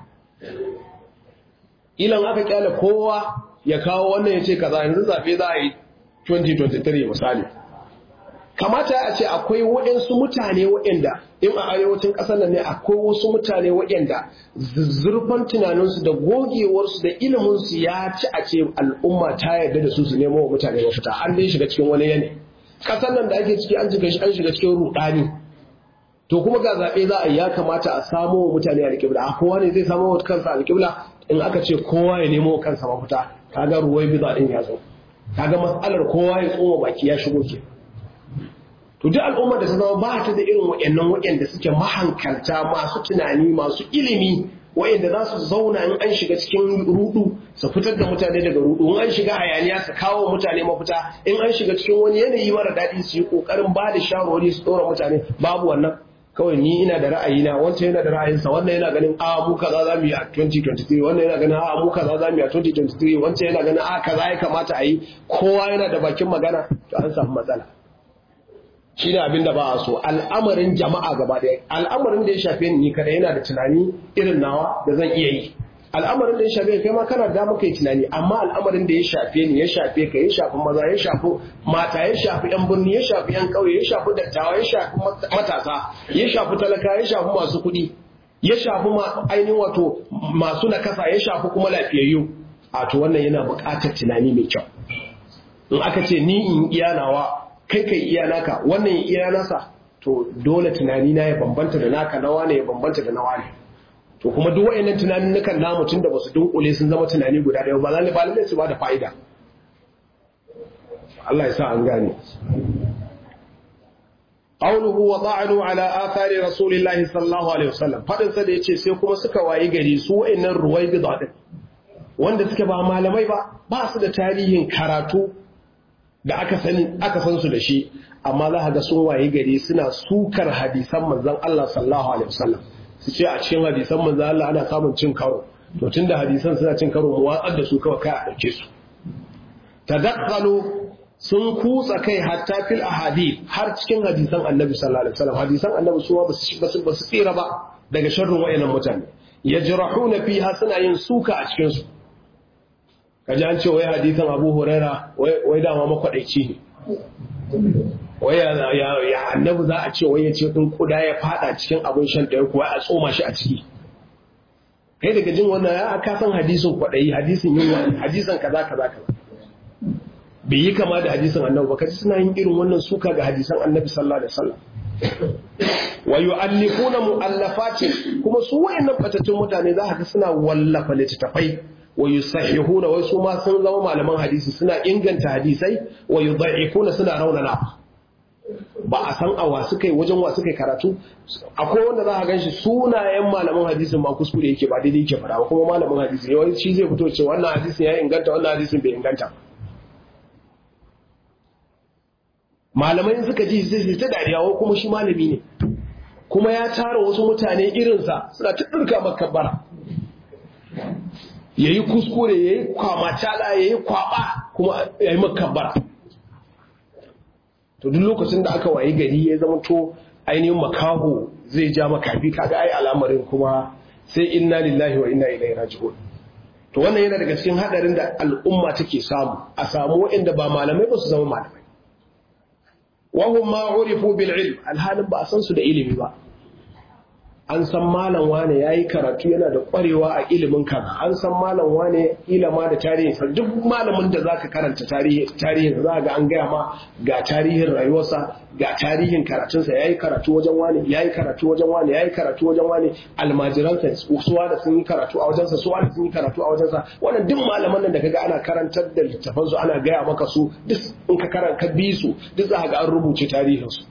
ilan aka kyale kowa ya kawo wannan ya ce kaza yanzu zaɓe za a yi 2023 misali kamata a ce akwai waɗansu mutane waɗanda in a arewacin ƙasar nan ne akwai wasu mutane waɗanda zurfan tunaninsu da gogewarsu da iliminsu ya ci a ce al'umma ta yarda da su su nemo wa mutane mafita an dai shiga cikin wani yanayi ƙasar nan da ake ciki an shiga an shiga cikin rudani to kuma ga zaɓe za a yi ya kamata a samo wa mutane alƙibla a kowa ne zai samo wa kansa alƙibla in aka ce kowa ya nemo wa kansa mafita kaga ruwai biza ɗin ya zo kaga matsalar kowa ya tsoma baki ya shigo ke to duk al'ummar da ta zama ba ta da irin waɗannan waɗanda suke mahankalta masu tunani masu ilimi waɗanda za su zauna in an shiga cikin rudu su fitar da mutane daga rudu in an shiga hayaniya su kawo mutane mafita in an shiga cikin wani yanayi mara daɗi su yi ƙoƙarin ba da shawarwari su ɗora mutane babu wannan kawai ni ina da ra'ayina wancan yana da ra'ayinsa wannan yana ganin a mu kaza za mu yi a 2023 wannan yana ganin a mu kaza za mu yi a 2023 wancan yana ganin a kaza ya kamata a yi kowa yana da bakin magana to an samu matsala shi ne abin da ba a so al'amarin jama'a gaba ɗaya al'amarin da ya shafe ni kada yana da tunani irin nawa da zan iya yi al'amarin da ya shafe kai ma kana da muka yi tunani amma al'amarin da ya shafe ni ya shafe ka ya shafi maza ya shafi mata ya shafi yan birni ya shafi yan ƙauye ya shafi dattawa ya shafi matasa ya shafi talaka ya shafi masu kuɗi ya shafi ainihin wato masu nakasa ya shafi kuma lafiyayyu a to wannan yana buƙatar tunani mai kyau in aka ce ni in iya nawa kai kai iya naka wannan ya iya nasa to dole tunani na ya bambanta da naka nawa ne ya bambanta da nawa ne to kuma duk wayannan tunanin nukan namu tun da basu dunkule sun zama tunani guda ɗaya ba lalle ba lalle su ba da fa'ida Allah ya sa an gane qawluhu wa ta'anu ala athari rasulillahi sallallahu alaihi wasallam fadin sa da yace sai kuma suka wayi gari su wayannan ruwaibida din wanda suke ba malamai ba ba su da tarihin karatu da aka sani aka san su da shi amma za ga sun waye gari suna sukar hadisan manzon Allah sallallahu alaihi wasallam su ce a cikin hadisan manzon Allah ana samun cin karo to tunda hadisan suna cin karo mu watsar da su kawai kai a dauke su tadakkalu sun kutsa kai hatta fil ahadith har cikin hadisan annabi sallallahu alaihi wasallam hadisan annabi su ba su ba su tsira ba daga sharrin wayannan mutane yajrahuna fiha suna yin suka a cikin su kaji an ce wai hadisan abu huraira wai dama makwadaici ne wai ya annabi za a ce wai ya ce ɗin kuda ya fada cikin abin shan ɗaya kuwa a tsoma shi a ciki kai daga jin wannan ya ka san hadisin kwaɗayi hadisin yunwa hadisan kaza kaza kaza bai yi kama da hadisin annabi ba kaji suna yin irin wannan suka ga hadisan annabi sallallahu alaihi wasallam wa yu'allifuna mu'allafatin kuma su wayannan batattun mutane za ka ga suna wallafa littattafai wa yusahihuna wai su ma sun zama malaman hadisi suna inganta hadisai wa yudha'ifuna suna raunana ba a san awa suka yi wajen wa suka yi karatu akwai wanda za a gan shi sunayen malaman hadisin ma kuskure yake ba daidai yake fara ba kuma malamin hadisi ne wani shi zai fito ce wannan hadisin ya inganta wannan hadisin bai inganta malamai suka ji sai ta dariya wai kuma shi malami ne kuma ya tara wasu mutane irinsa suna ta ɗirka makabbara ya yi kuskure ya yi kwamacala ya yi kwaba kuma ya yi makabbara to duk lokacin da aka wayi gari ya zama to ainihin makaho zai ja makafi kaga ai al'amarin kuma sai inna lillahi wa inna ilaihi raji'un to wannan yana daga cikin hadarin da al'umma take samu a samu waɗanda ba malamai ba su zama malamai wa hum ma urifu bil ilm alhalin ba a san su da ilimi ba an san malam wane yayi karatu yana da kwarewa a ilimin kaza an san malam wane ilama da tarihin sa duk malamin da zaka karanta tarihi tarihin za ga an gaya ma ga tarihin rayuwarsa ga tarihin karatunsa yayi karatu wajen wane yayi karatu wajen wane yayi karatu wajen wane almajiransa suwa da sun yi karatu a wajensa suwa da sun yi karatu a wajensa wannan duk malaman nan da kaga ana karantar da littafan su ana gaya maka su duk in ka karanta bi su duk za ga an rubuce tarihin su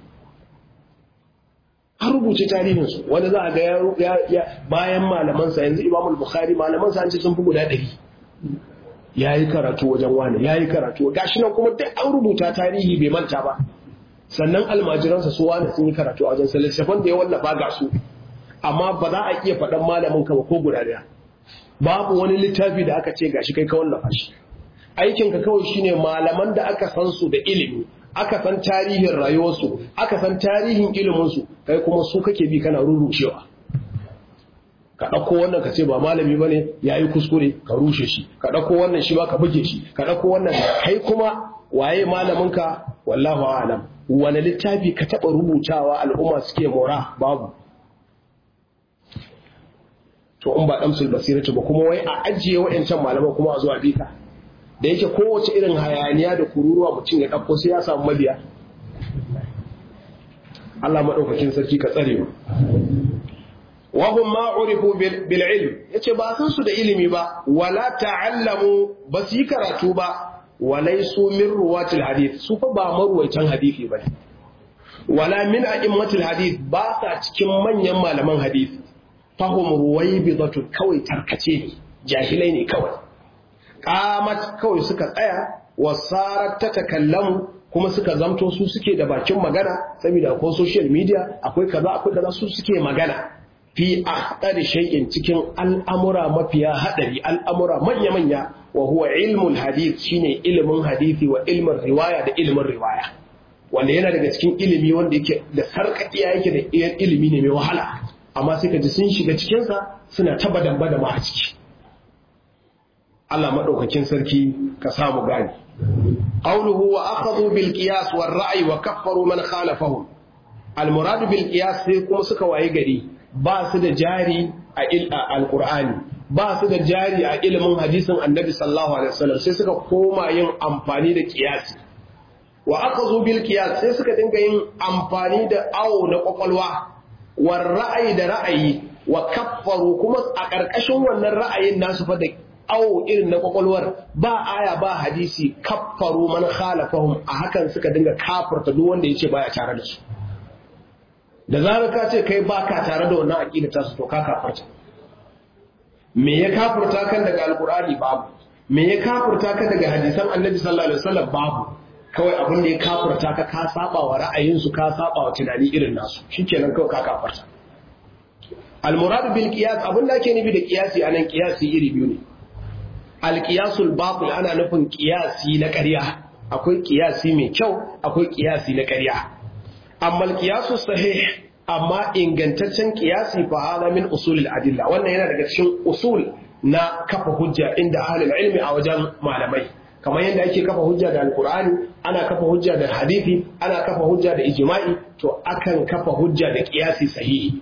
an rubuce tarihinsu wani za a ga ya bayan malamansa yanzu imam bukhari malamansa an ce sun fi guda ɗari ya yi karatu wajen wani ya yi karatu gashi nan kuma duk an rubuta tarihi bai manta ba sannan almajiransa su wani sun yi karatu a wajen sa littafan da ya wallafa ga su amma ba za a iya faɗan malamin ka ba ko guda ɗaya babu wani littafi da aka ce gashi kai ka wallafa shi aikinka kawai shine malaman da aka san su da ilimi aka san tarihin rayuwarsu aka san tarihin iliminsu kai kuma su kake bi kana rurrushewa ka ɗauko wannan ka ce ba malami ba ne ya yi kuskure ka rushe shi ka ɗauko wannan shi ba ka buge shi ka ɗauko wannan kai kuma waye malaminka wallahu alam wani littafi ka taɓa rubutawa al'umma suke mora babu to in ba ɗamsul basiratu ba kuma wai a ajiye wa'yancan malaman kuma a zuwa bika da yake kowace irin hayaniya da kururuwa mutum ya ɗauko sai ya samu mabiya Allah maɗaukakin sarki ka tsare mu wahum ma urifu bil ilm yace ba san su da ilimi ba wala ta'allamu ba su yi karatu ba walaisu min ruwatil hadith su fa ba marwaitan hadisi bane wala min a'immatil hadith ba sa cikin manyan malaman hadisi fahum ruwaibidatu kawai tarkace ne jahilai ne kawai qamat kawai suka tsaya wasarat ta takallamu kuma suka zamto su suke da bakin magana saboda akwai social media akwai kaza akwai kaza su suke magana fi akhdari shay'in cikin al'amura mafiya hadari al'amura manya manya wa huwa ilmul hadith shine ilimin hadisi wa ilmin riwaya da ilimin riwaya wanda yana daga cikin ilimi wanda yake da sarkakiya yake da ilimi ne mai wahala amma sai ka ji sun shiga cikinsa suna taba damba da ma a ciki Allah maɗaukakin sarki ka samu gani. Qawluhu wa akhadhu bil qiyas war ra'yi wa kaffaru man khalafahum. Al murad bil qiyas sai kuma suka waye gari ba su da jari a alqur'ani ba su da jari a ilimin hadisin annabi sallallahu alaihi wasallam sai suka koma yin amfani da qiyasi. Wa akhadhu bil qiyas sai suka dinga yin amfani da awo na kwakwalwa war ra'ayi da ra'ayi wa kaffaru kuma a ƙarƙashin wannan ra'ayin nasu fa da awo irin na kwakwalwar ba aya ba hadisi kaffaru man khalafahum a hakan suka dinga kafarta duk wanda yace baya tare da su da zarar ka ce kai baka tare da wannan aqida ta su to ka kafarta me ya kafurta kan daga alqur'ani babu me ya kafurta kan daga hadisan annabi sallallahu alaihi wasallam babu kawai abin da ya kafurta ka ka saba wa ra'ayinsu ka saba wa tunani irin nasu shikenan kawai ka kafarta al-murad bil qiyas abin da ake nufi da qiyasi anan qiyasi iri biyu ne alƙiyasul batil ana nufin ƙiyasi na ƙarya akwai ƙiyasi mai kyau akwai ƙiyasi na ƙarya amma alƙiyasul sahih amma ingantaccen ƙiyasi fa hada min usulil adilla wannan yana daga cikin usul na kafa hujja inda ahlul ilmi a wajen malamai kamar yadda ake kafa hujja da alqur'ani ana kafa hujja da hadisi ana kafa hujja da ijma'i to akan kafa hujja da ƙiyasi sahihi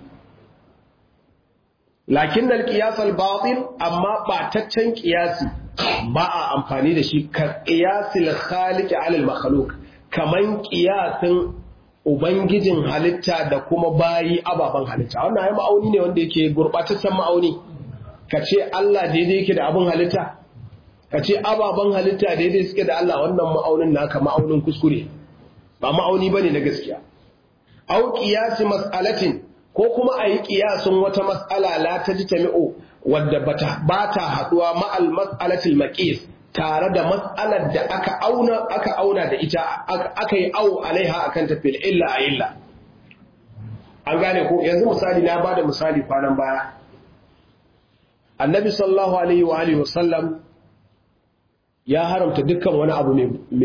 lakin da ƙiyasar batil amma ɓataccen ƙiyasi ba a amfani da shi ka ƙiyasil khaliki alal makhluk kaman ƙiyasin ubangijin halitta da kuma bayi ababen halitta wannan ai ma'auni ne wanda yake gurɓataccen ma'auni ka ce Allah daidai yake da abin halitta ka ce ababen halitta daidai suke da Allah wannan ma'aunin naka ma'aunin kuskure ba ma'auni bane na gaskiya au qiyasi mas'alatin ko kuma ayi qiyasin wata mas'ala la tajtami'u wadda bata bata haduwa ma'al mas'alatil maqis tare da mas'alar da aka auna aka auna da ita aka yi au alaiha akan tafil illa a illa an gane ko yanzu misali na bada misali kwanan baya annabi sallallahu alaihi wa alihi wasallam ya haramta dukkan wani abu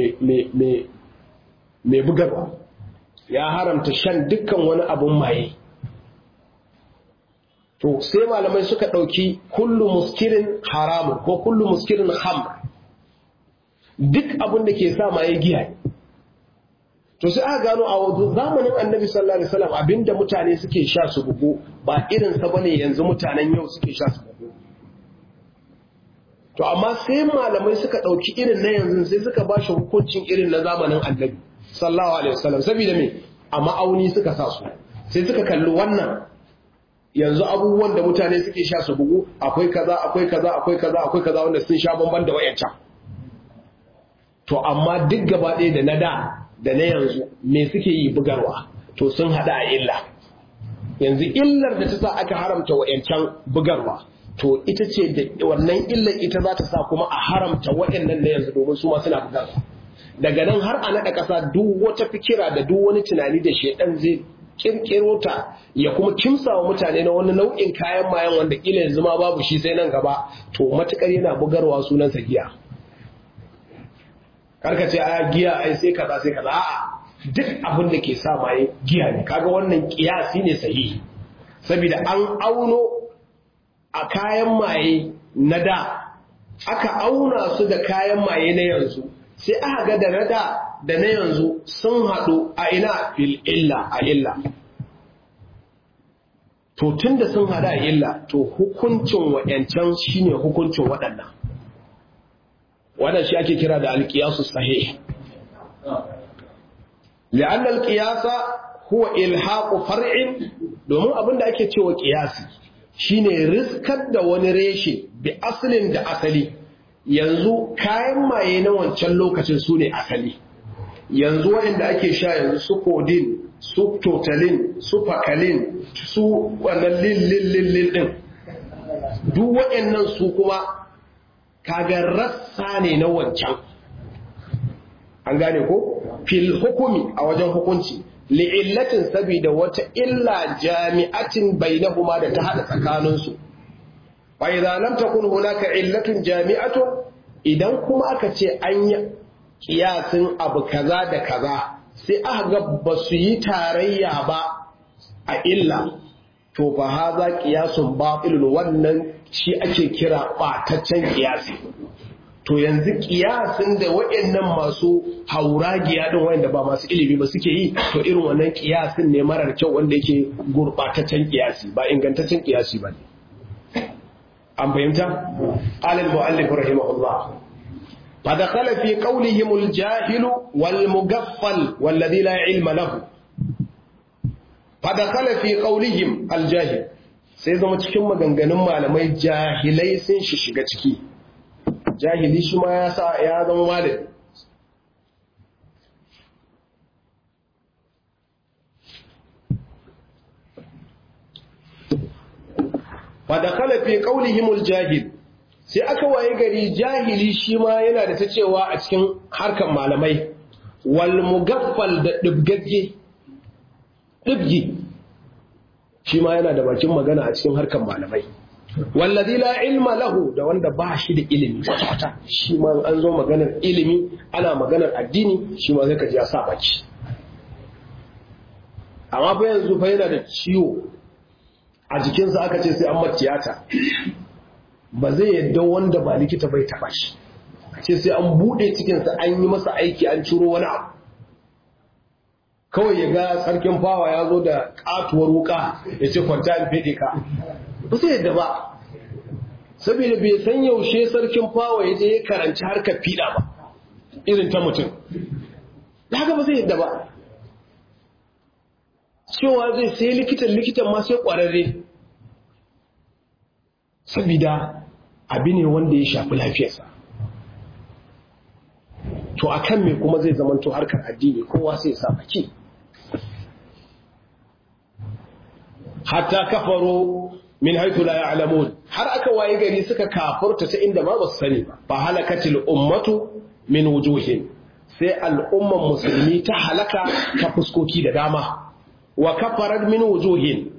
mai bugarwa ya haramta shan dukkan wani abun maye to sai malamai suka ɗauki kullu muskirin haramun ko kullu muskirin hamr duk abin da ke sa maye giya to sai aka gano a zamanin annabi sallallahu alaihi wasallam abinda mutane suke sha su bugu ba irin sa bane yanzu mutanen yau suke sha su bugu to amma sai malamai suka ɗauki irin na yanzu sai suka ba shi hukuncin irin na zamanin annabi sallallahu alaihi wasallam saboda me a ma'auni suka sa su sai suka kalli wannan yanzu abubuwan da mutane suke sha su bugu akwai kaza akwai kaza akwai kaza akwai kaza wanda sun sha bamban da wayancan to amma duk gaba ɗaya da na da da na yanzu me suke yi bugarwa to sun hada a illa yanzu illar da ta sa aka haramta wayancan bugarwa to ita ce da wannan illar ita za ta sa kuma a haramta waɗannan na yanzu domin su ma suna bugarwa daga nan har a naɗa ƙasa duk wata fikira da duk wani tunani da shaidan zai kirkiro ta ya kuma kimsa wa mutane na wani nau'in kayan mayan wanda kila yanzu ma babu shi sai nan gaba to matukar yana bugarwa sunansa giya karka ce a giya ai sai kaza sai kaza a'a duk abin da ke sa maye giya ne kaga wannan kiyasi ne sahihi saboda an auno a kayan maye na da aka auna su da kayan maye na yanzu sai aka ga da na da da na yanzu sun haɗu a ina fil illa a illa to tun da sun haɗu a illa to hukuncin wa'yancan shine hukuncin waɗannan wannan shi ake kira da alƙiyasu sahih li'an alƙiyasa huwa ilhaqu far'in domin abinda ake cewa ƙiyasi shine riskar da wani reshe bi asalin da asali yanzu kayan maye na wancan lokacin su ne asali yanzu waɗanda ake sha yanzu su kodin su totalin su fakalin su wannan lillillillin ɗin duk waɗannan su kuma kaga rassa ne na wancan an gane ko fil hukumi a wajen hukunci li'illatin saboda wata illa jami'atin bainahuma da ta hada tsakaninsu fa idza lam takun hunaka illatun jami'atun idan kuma aka ce an yi kiyasin abu kaza da kaza sai aka ga ba su yi tarayya ba a illa to fa haza qiyasun batilun wannan shi ake kira bataccen kiyasi to yanzu kiyasin da waɗannan masu hauragiya din wanda ba masu ilimi ba suke yi to irin wannan kiyasin ne marar kyau wanda yake gurbataccen kiyasi ba ingantaccen kiyasi ba ne an fahimta alal mu'allif rahimahullah فدخل في قولهم الجاهل والمغفل والذي لا علم له فدخل في قولهم الجاهل sai zama cikin maganganun malamai jahilai sun shi shiga ciki jahili shi ma ya sa ya zama malami fadakala fi qaulihimul jahil sai aka waye gari jahili shi ma yana da ta cewa a cikin harkan malamai wal mugaffal da dibgagge dibgi shi ma yana da bakin magana a cikin harkan malamai wallazi la ilma lahu da wanda ba shi da ilimi kwata shi ma an zo maganar ilimi ana maganar addini shi ma zai ka ji ya sa baki amma fa yanzu fa yana da ciwo a jikinsa aka ce sai an matiyata ba zai yadda wanda ba likita bai taba shi ce sai an bude cikinsa an yi masa aiki an ciro wani abu kawai ya ga sarkin fawa ya zo da katuwar wuka ya ce kwanta in fede ka ba zai yadda ba saboda bai san yaushe sarkin fawa ya je ya karanci harkar fiɗa ba irin ta mutum da haka ba zai yadda ba cewa zai sai likitan likitan ma sai ƙwararre saboda abi ne wanda ya shafi lafiyarsa to akan me kuma zai zamanto harkar addini kowa sai sa baki hatta kafaro min haitu la ya'lamun har aka waye gari suka kafurta ta inda ma basu sani ba fa halakatil ummatu min wujuhin sai al'umman musulmi ta halaka ta fuskoki da dama wa kafarat min wujuhin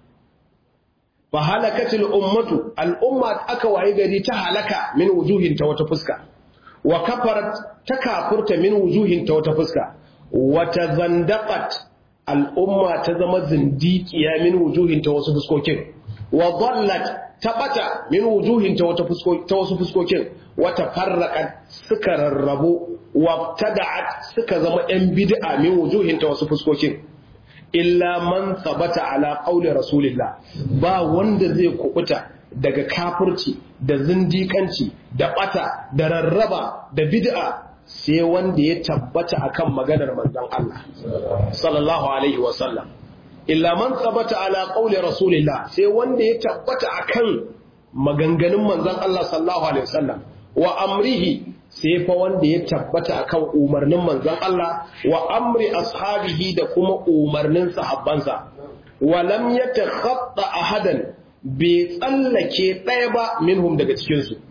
fa halakatil ummatu al'umma aka waye gari ta halaka min wujuhin ta wata fuska wa kafarat ta kafurta min wujuhin ta wata fuska wa tazandaqat al'umma ta zama zindiqiya min wujuhin ta wasu fuskokin wa dallat ta bata min wujuhin ta wata fuskokin ta wasu fuskokin wa tafarraqat suka rarrabu wa tada'at suka zama yan bid'a min wujuhin ta wasu fuskokin illa man sabata ala qawli rasulillah ba wanda zai kubuta daga kafirci da zindikanci da bata da rarraba da bid'a sai wanda ya tabbata akan maganar manzon Allah sallallahu alaihi wa sallam illa man sabata ala qawli rasulillah sai wanda ya tabbata akan maganganun manzon Allah sallallahu alaihi wa sallam wa amrihi sai fa wanda ya tabbata akan umarnin manzon Allah wa amri ashabihi da kuma umarnin sahabbansa wa lam yatakhatta ahadan bai tsallake ɗaya ba minhum daga cikin su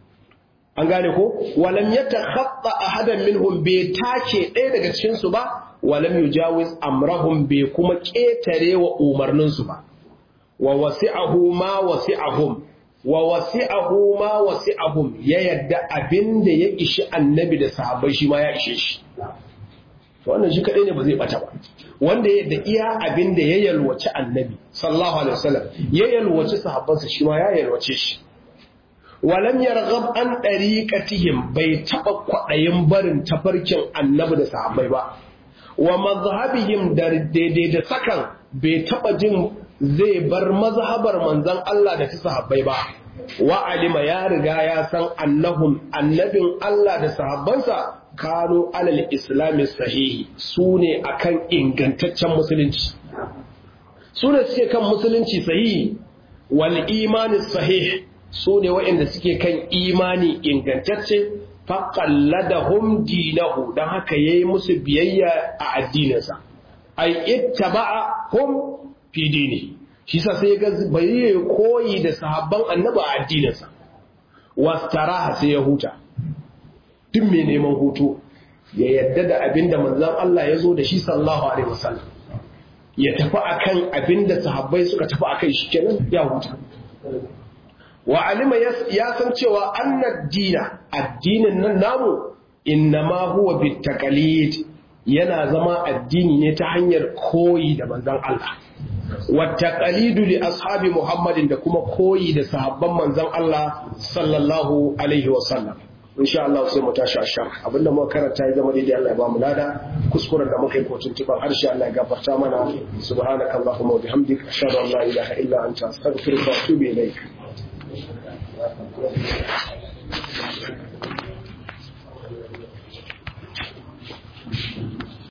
an gane ko wa lam yatakhatta ahadan minhum bai take ɗaya daga cikin su ba wa lam yujawiz amrahum bai kuma ketare wa umarnin su ba wa wasi'ahu ma wasi'ahum wa wasi'ahu ma wasi'ahum ya yadda abinda ya ishi annabi da sahabbai shi ma ya ishe shi wannan shi kadai ne ba zai bata ba wanda ya yadda iya abinda ya yalwaci annabi sallallahu alaihi wasallam ya yalwaci sahabbansa shi ma ya yalwace shi walam yarghab an dariqatihim bai taba kwadayin barin tafarkin annabi da sahabbai ba wa mazhabihim da daidai da sakan bai taba jin zai bar mazhabar manzon Allah da ta sahabbai ba wa alima ya riga ya san annahum annabin Allah da sahabbansa kano alal islami sahihi su ne akan ingantaccen musulunci su ne suke kan musulunci sahihi wal imani sahih su ne waɗanda suke kan imani ingantacce faƙalladahum dinahu don haka ya yi musu biyayya a addininsa ai ittaba'a hum fi dini shi sa sai ga bai yi koyi da sahabban annaba a addininsa wastaraha sai ya huta duk mai neman hutu ya yadda da abin da manzan Allah ya zo da shi sallahu alaihi wasallam ya tafi akan abin da sahabbai suka tafi akai shi kenan ya huta wa alima ya san cewa annad dina addinin nan namu innama huwa bitaqalid yana zama addini ne ta hanyar koyi da manzan Allah wattaqalidu li ashabi muhammadin da kuma koyi da sahabban manzan Allah sallallahu alaihi wasallam insha Allah sai mu tashi ashar abinda muka karanta ya zama daidai Allah ya ba mu lada kuskuren da muka yi ko tuntuban harshe Allah ya gafarta mana subhanaka allahumma wa bihamdika ashhadu an la ilaha illa anta astaghfiruka wa atubu ilaik